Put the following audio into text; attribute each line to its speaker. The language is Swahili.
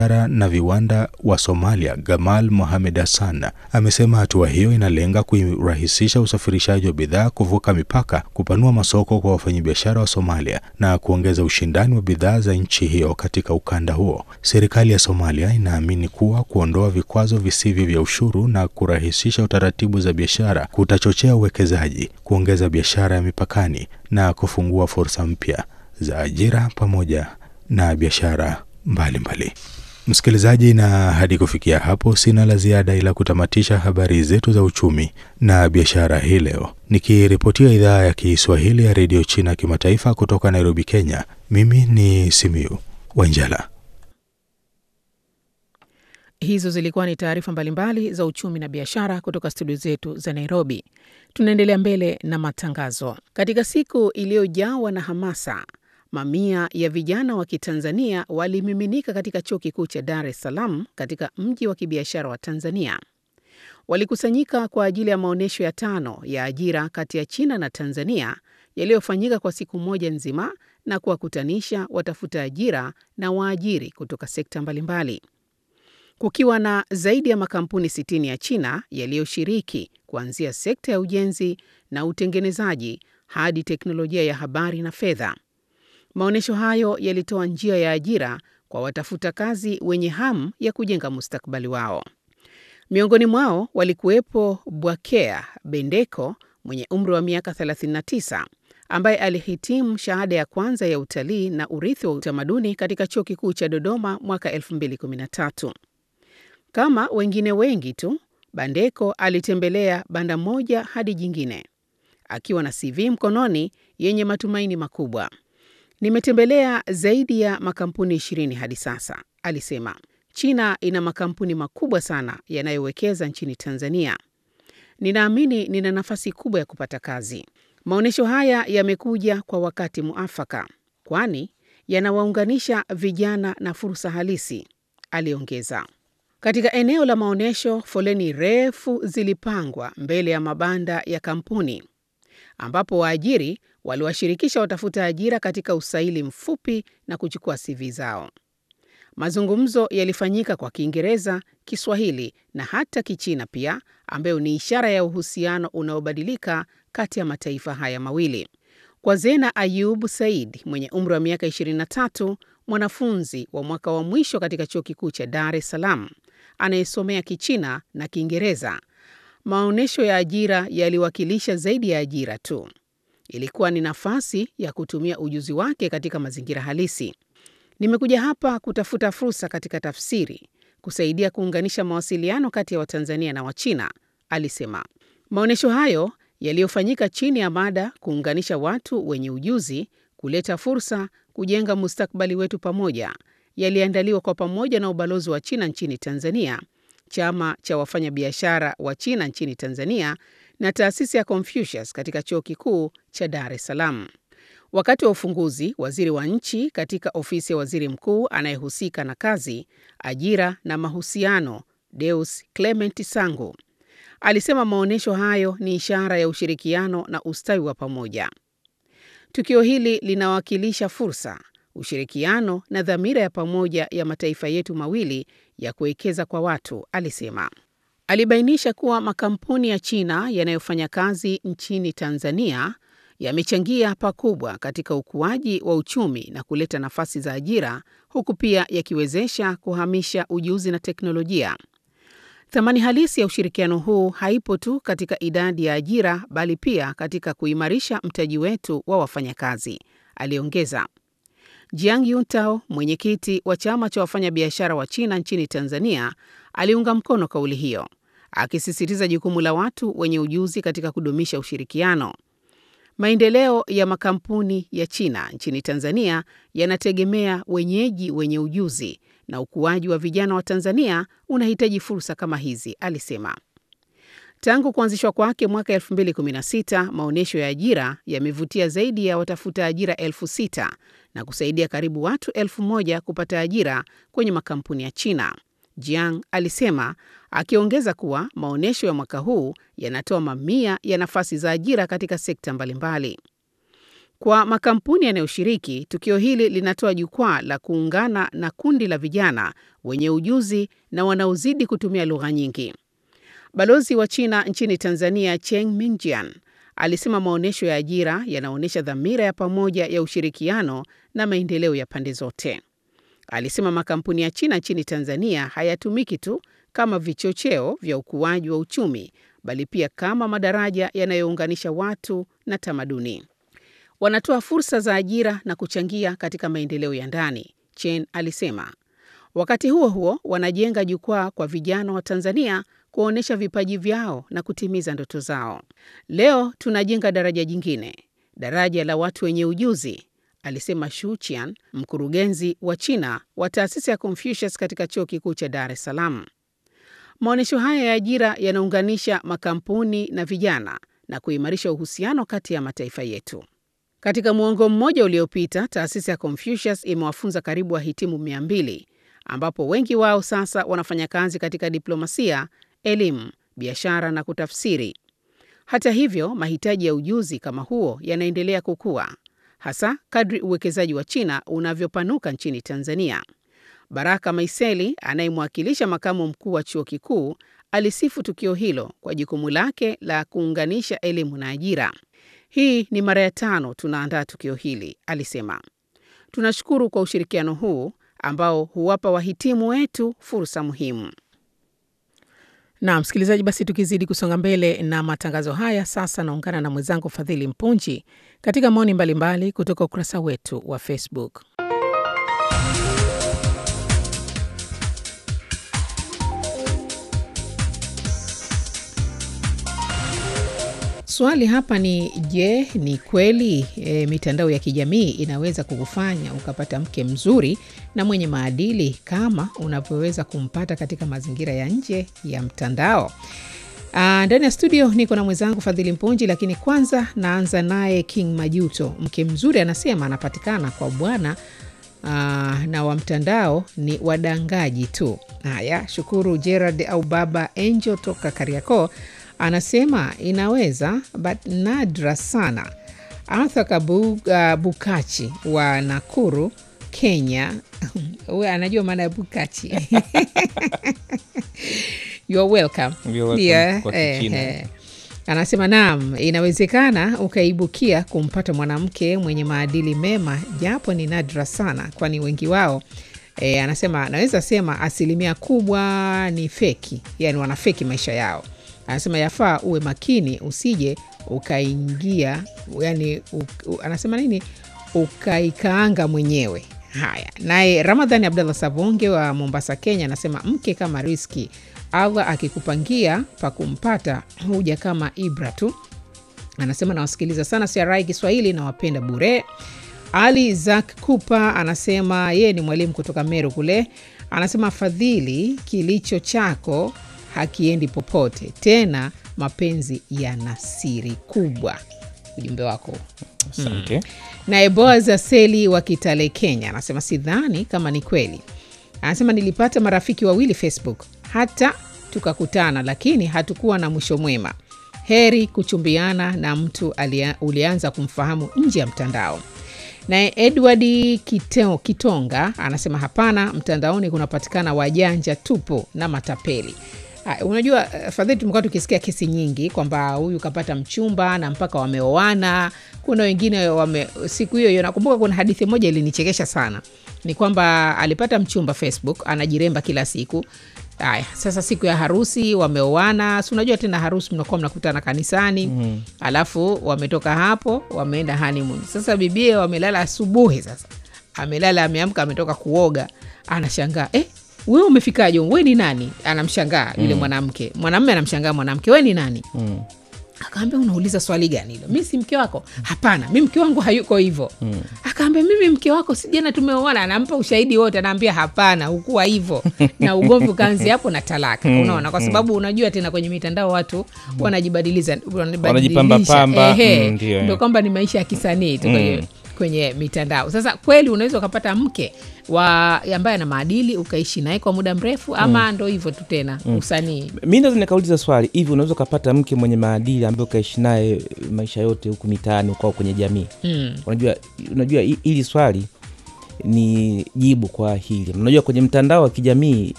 Speaker 1: na viwanda wa Somalia Gamal Mohamed Hassan amesema hatua hiyo inalenga kurahisisha usafirishaji wa bidhaa kuvuka mipaka, kupanua masoko kwa wafanyabiashara wa Somalia na kuongeza ushindani wa bidhaa za nchi hiyo katika ukanda huo. Serikali ya Somalia inaamini kuwa kuondoa vikwazo visivyo vya ushuru na kurahisisha utaratibu za biashara kutachochea uwekezaji, kuongeza biashara ya mipakani na kufungua fursa mpya za ajira pamoja na biashara mbalimbali. Msikilizaji, na hadi kufikia hapo sina la ziada ila kutamatisha habari zetu za uchumi na biashara hii leo, nikiripotia idhaa ya Kiswahili ya redio China kimataifa kutoka Nairobi, Kenya. Mimi ni Simiu Wanjala.
Speaker 2: Hizo zilikuwa ni taarifa mbalimbali za uchumi na biashara kutoka studio zetu za Nairobi. Tunaendelea mbele na matangazo. Katika siku iliyojawa na hamasa mamia ya vijana wa Kitanzania walimiminika katika chuo kikuu cha Dar es Salaam katika mji wa kibiashara wa Tanzania. Walikusanyika kwa ajili ya maonyesho ya tano ya ajira kati ya China na Tanzania yaliyofanyika kwa siku moja nzima na kuwakutanisha watafuta ajira na waajiri kutoka sekta mbalimbali. Kukiwa na zaidi ya makampuni 60 ya China yaliyoshiriki kuanzia sekta ya ujenzi na utengenezaji hadi teknolojia ya habari na fedha. Maonyesho hayo yalitoa njia ya ajira kwa watafuta kazi wenye hamu ya kujenga mustakabali wao. Miongoni mwao walikuwepo Bwakea Bendeko mwenye umri wa miaka 39 ambaye alihitimu shahada ya kwanza ya utalii na urithi wa utamaduni katika Chuo Kikuu cha Dodoma mwaka 2013. Kama wengine wengi tu, Bandeko alitembelea banda moja hadi jingine akiwa na CV mkononi yenye matumaini makubwa. Nimetembelea zaidi ya makampuni ishirini hadi sasa, alisema. China ina makampuni makubwa sana yanayowekeza nchini Tanzania. Ninaamini nina nafasi kubwa ya kupata kazi. Maonyesho haya yamekuja kwa wakati muafaka, kwani yanawaunganisha vijana na fursa halisi, aliongeza. Katika eneo la maonyesho, foleni refu zilipangwa mbele ya mabanda ya kampuni ambapo waajiri waliwashirikisha watafuta ajira katika usaili mfupi na kuchukua CV zao. Mazungumzo yalifanyika kwa Kiingereza, Kiswahili na hata Kichina pia, ambayo ni ishara ya uhusiano unaobadilika kati ya mataifa haya mawili. Kwa Zena Ayub Said mwenye umri wa miaka 23, mwanafunzi wa mwaka wa mwisho katika Chuo Kikuu cha Dar es Salaam anayesomea Kichina na Kiingereza, maonyesho ya ajira yaliwakilisha zaidi ya ajira tu. Ilikuwa ni nafasi ya kutumia ujuzi wake katika mazingira halisi. Nimekuja hapa kutafuta fursa katika tafsiri, kusaidia kuunganisha mawasiliano kati ya Watanzania na Wachina, alisema. Maonyesho hayo yaliyofanyika chini ya mada kuunganisha watu wenye ujuzi, kuleta fursa, kujenga mustakabali wetu pamoja, yaliandaliwa kwa pamoja na ubalozi wa China nchini Tanzania, chama cha wafanyabiashara wa China nchini Tanzania na taasisi ya Confucius katika chuo kikuu cha Dar es Salaam. Wakati wa ufunguzi, waziri wa nchi katika ofisi ya waziri mkuu anayehusika na kazi, ajira na mahusiano, Deus Clement Sangu alisema maonyesho hayo ni ishara ya ushirikiano na ustawi wa pamoja. Tukio hili linawakilisha fursa, ushirikiano na dhamira ya pamoja ya mataifa yetu mawili ya kuwekeza kwa watu, alisema. Alibainisha kuwa makampuni ya China yanayofanya kazi nchini Tanzania yamechangia pakubwa katika ukuaji wa uchumi na kuleta nafasi za ajira huku pia yakiwezesha kuhamisha ujuzi na teknolojia. Thamani halisi ya ushirikiano huu haipo tu katika idadi ya ajira bali pia katika kuimarisha mtaji wetu wa wafanyakazi, aliongeza. Jiang Yuntao, mwenyekiti wa chama cha wafanyabiashara wa China nchini Tanzania, aliunga mkono kauli hiyo, akisisitiza jukumu la watu wenye ujuzi katika kudumisha ushirikiano. Maendeleo ya makampuni ya China nchini Tanzania yanategemea wenyeji wenye ujuzi na ukuaji wa vijana wa Tanzania unahitaji fursa kama hizi, alisema. Tangu kuanzishwa kwake mwaka 2016, maonyesho ya ajira yamevutia zaidi ya watafuta ajira elfu sita na kusaidia karibu watu elfu moja kupata ajira kwenye makampuni ya China. Jiang alisema, akiongeza kuwa maonyesho ya mwaka huu yanatoa mamia ya nafasi za ajira katika sekta mbalimbali. Kwa makampuni yanayoshiriki, tukio hili linatoa jukwaa la kuungana na kundi la vijana wenye ujuzi na wanaozidi kutumia lugha nyingi. Balozi wa China nchini Tanzania, Cheng Mingjian, alisema maonyesho ya ajira yanaonyesha dhamira ya pamoja ya ushirikiano na maendeleo ya pande zote. Alisema makampuni ya China nchini Tanzania hayatumiki tu kama vichocheo vya ukuaji wa uchumi, bali pia kama madaraja yanayounganisha watu na tamaduni. Wanatoa fursa za ajira na kuchangia katika maendeleo ya ndani, Chen alisema. Wakati huo huo, wanajenga jukwaa kwa vijana wa Tanzania kuonyesha vipaji vyao na kutimiza ndoto zao. Leo tunajenga daraja jingine, daraja la watu wenye ujuzi, alisema Shu Qian, mkurugenzi wa China wa taasisi ya Confucius katika chuo kikuu cha Dar es Salaam. Maonyesho haya ya ajira yanaunganisha makampuni na vijana na kuimarisha uhusiano kati ya mataifa yetu. Katika muongo mmoja uliopita, taasisi ya Confucius imewafunza karibu wahitimu mia mbili ambapo wengi wao sasa wanafanya kazi katika diplomasia, elimu, biashara na kutafsiri. Hata hivyo, mahitaji ya ujuzi kama huo yanaendelea kukua, hasa kadri uwekezaji wa China unavyopanuka nchini Tanzania. Baraka Maiseli anayemwakilisha makamu mkuu wa chuo kikuu alisifu tukio hilo kwa jukumu lake la kuunganisha elimu na ajira. Hii ni mara ya tano tunaandaa tukio hili, alisema. Tunashukuru kwa ushirikiano huu ambao huwapa wahitimu wetu fursa muhimu. Na msikilizaji, basi tukizidi kusonga mbele na matangazo haya, sasa naungana na mwenzangu Fadhili Mpunji katika maoni mbalimbali kutoka ukurasa wetu wa Facebook. Swali hapa ni je, ni kweli e, mitandao ya kijamii inaweza kukufanya ukapata mke mzuri na mwenye maadili kama unavyoweza kumpata katika mazingira ya nje ya mtandao? Aa, ndani ya studio niko na mwenzangu Fadhili Mpunji, lakini kwanza naanza naye King Majuto. Mke mzuri anasema anapatikana kwa bwana aa, na wa mtandao ni wadangaji tu. Haya, shukuru Gerard au baba Angel toka Kariakoo anasema inaweza but nadra sana. Arthur Kabu, uh, Bukachi wa Nakuru, Kenya we anajua maana ya Bukachi You're welcome.
Speaker 3: You're welcome
Speaker 2: Yeah,
Speaker 3: kwa
Speaker 2: eh,
Speaker 3: Kichina.
Speaker 2: eh. Anasema naam, inawezekana ukaibukia kumpata mwanamke mwenye maadili mema, japo ni nadra sana, kwani wengi wao e, anasema naweza sema asilimia kubwa ni feki, yani wanafeki maisha yao. Anasema yafaa uwe makini usije ukaingia yani u, u, anasema nini ukaikaanga mwenyewe. Haya, naye Ramadhani Abdallah Savonge wa Mombasa, Kenya anasema mke kama riski, Allah akikupangia pa kumpata huja kama ibra tu. Anasema nawasikiliza sana CRI Kiswahili, nawapenda bure. Ali Zak Kupa anasema yeye ni mwalimu kutoka Meru kule. Anasema Fadhili, kilicho chako hakiendi popote tena, mapenzi yana siri kubwa. Ujumbe wako
Speaker 3: Asante.
Speaker 2: Naye Boaz Aseli wa Kitale, Kenya anasema sidhani kama ni kweli. Anasema nilipata marafiki wawili Facebook, hata tukakutana, lakini hatukuwa na mwisho mwema. Heri kuchumbiana na mtu alia, ulianza kumfahamu nje ya mtandao. Naye Edward Kiteo, Kitonga anasema hapana, mtandaoni kunapatikana wajanja tupo na matapeli. Ah, unajua eh, Fadhili, tumekuwa tukisikia kesi nyingi kwamba huyu kapata mchumba na mpaka wameoana. Kuna wengine wame, siku hiyo hiyo nakumbuka kuna hadithi moja ilinichekesha sana, ni kwamba alipata mchumba Facebook, anajiremba kila siku. Haya, sasa siku ya harusi wameoana, si unajua tena harusi mnakuwa mnakutana kanisani mm. Alafu wametoka hapo wameenda honeymoon. Sasa bibie wamelala asubuhi, sasa amelala ameamka, ametoka kuoga, anashangaa eh, wewe umefikaje? We ni nani? Anamshangaa yule mwanamke, mwanamume anamshangaa mwanamke, we ni nani?
Speaker 3: Mm.
Speaker 2: Akaambia, unauliza swali gani hilo? Mi si mke wako. Hapana, mi mke wangu hayuko hivyo. Akaambia, mimi mke wako si jana tumeoana. Anampa ushahidi wote, anaambia hapana, hukuwa hivyo, na ugomvi ukaanzi hapo na talaka. Unaona, kwa sababu unajua tena kwenye mitandao watu wanajibadiliza, wanabadilisha.
Speaker 3: Wanajipamba-pamba.
Speaker 2: Ehe,
Speaker 3: Mm, ndio.
Speaker 2: ndio kwamba ni maisha ya kisanii tu kwenye, kwenye mitandao. Sasa kweli unaweza ukapata mke wa ambaye ana maadili ukaishi naye kwa muda mrefu, ama ndo hivyo tu tena usanii?
Speaker 3: mi naweza nikauliza swali hivi unaweza ukapata mke mwenye maadili ambaye ukaishi naye maisha yote huku mitaani ukao kwenye jamii
Speaker 2: Mm.
Speaker 3: unajua unajua hi- hili swali ni jibu kwa hili unajua kwenye mtandao wa kijamii